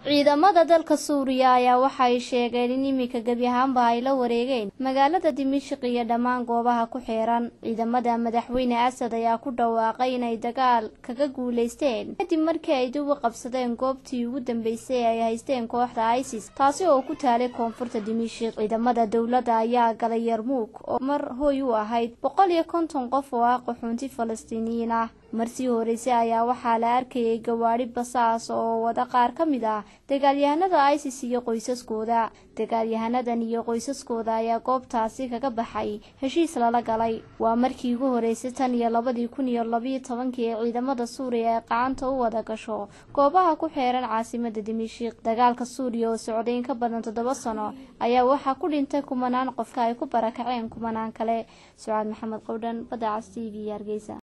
ciidamada dalka suuriya ayaa waxay sheegeen in iminka gebi ahaanba ay la wareegeen magaalada dimashik iyo dhammaan goobaha ku xeeran ciidamada madaxweyne asad ayaa ku dhawaaqay inay dagaal kaga guuleysteen kadib markii ay dib u qabsadeen goobtii ugu dambeysay ay haysteen kooxda isis taasi oo ku taalay koonfurta dimashik ciidamada dowladda ayaa galay yarmuug oo mar hooy u ahayd boqol iyo konton qof oo ah qaxoonti falastiiniyiin ah marsii horeysay ayaa waxaa la arkayay gawaadhi basaas oo wada qaar ka mid ah dagaalyahanada isis iyo qoysaskooda dagaalyahanadan iyo qoysaskooda ayaa goobtaasi kaga baxay heshiis lala galay waa markii ugu horeysay tan iyo labadii kun iyo labiyo tobankii ee ciidamada suuriya ay qacanta u wada gasho goobaha ku xeeran caasimada dimashik dagaalka suuriya oo socday in ka badan toddoba sano ayaa waxaa ku dhintay kumanaan qofka ay ku barakaceen kumanaan kale sucaad maxamed qowdhan badda cas t v hargeysa